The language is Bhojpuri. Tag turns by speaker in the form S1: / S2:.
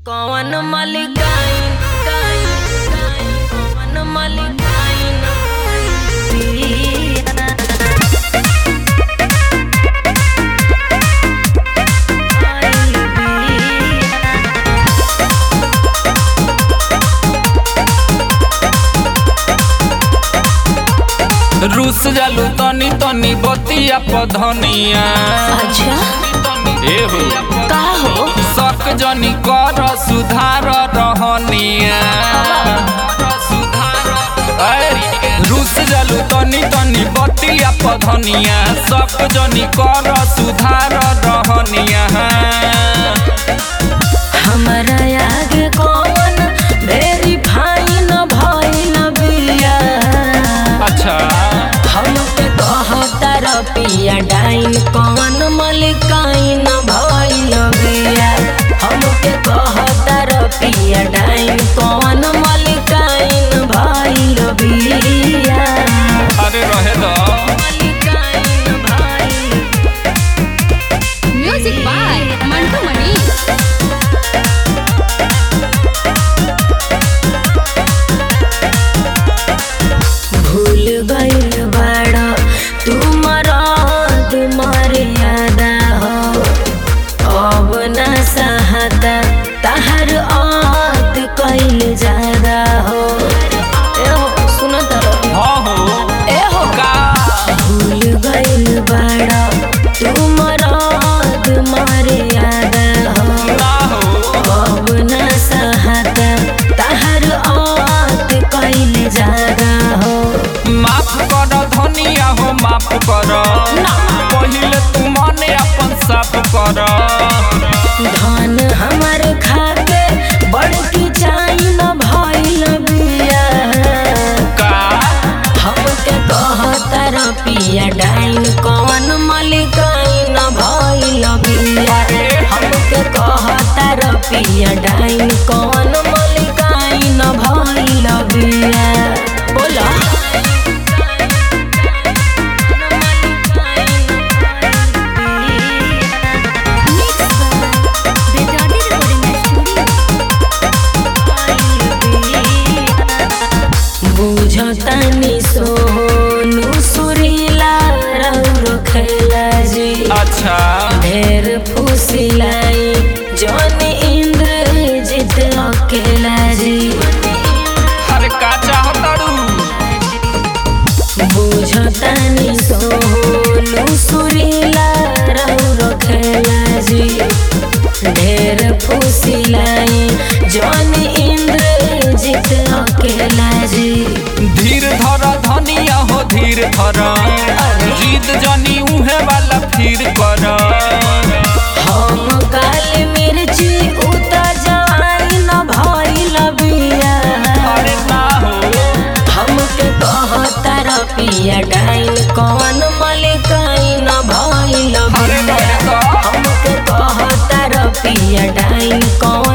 S1: कौन मलिकाइन काइन काइन कौन मलिकाइन पिया आइल बिया
S2: रूस जालू तनी तनी बतिया पधनिया
S1: अच्छा
S2: ए हो
S1: का हो
S2: शक जनी कर सुधार रहनिया ऐ, रूस जालू तनी तनी बतिया पधनिया शक जनी कर सुधार रहनिया
S1: हमरा आगे कौन वेरीफाई न भइल बिया
S2: अच्छा
S1: हमके कहता रपिया डाइन कौन मलिकाइन भइल बिया हमके कहता रपिया डाइन कौन मलिकाइन भइल बिया
S2: अरे रहे दो
S1: मलिकाइन भइल
S3: म्यूजिक बाय मंटू मणि
S1: भूल गइल बाड़ा तू मरद मर्यादा हो अब न सहता तहर आत कइल ज्यादा हो ए हो सुन तर
S2: हाँ हो
S1: ए हो
S2: का
S1: भूल गइल बाड़ा तू मरद मर्यादा हो
S2: ना हो
S1: अब न सहता तहर आत कइल ज्यादा हो
S2: माफ कर धनिया हो माफ कर पहिले तू मने अपन साफ कर
S1: धन हमर खाके बड़की चाई न भइल बिया
S2: का
S1: हमके कहता रपिया डाइन कौन मलिकाइन भइल बिया हमके कहता रपिया डाइन कौन मलिकाइन भइल बिया बोला बुझतानी सोनू सुरीला रौरो खेला जी
S2: अच्छा
S1: ढेर फुसिलाई जौन इंद्र जित अकेला जी
S2: हर का चाहतड़ू
S1: बुझतानी सोनू सुरीला रौरो खेला जी ढेर फुसिलाई जौन इंद्र जित अकेला जी
S2: धीर धर धनिया हो धीर धर जीत जनी उहे वाला फिर कर
S1: हम काली मिर्ची उता जवानी न भइल बिया
S2: अरे ना हो
S1: हमके कहता रपिया डाइन कौन मलिकाइन भइल
S2: अरे
S1: बिया
S2: बड़का
S1: हमके कहता रपिया डाइन कौन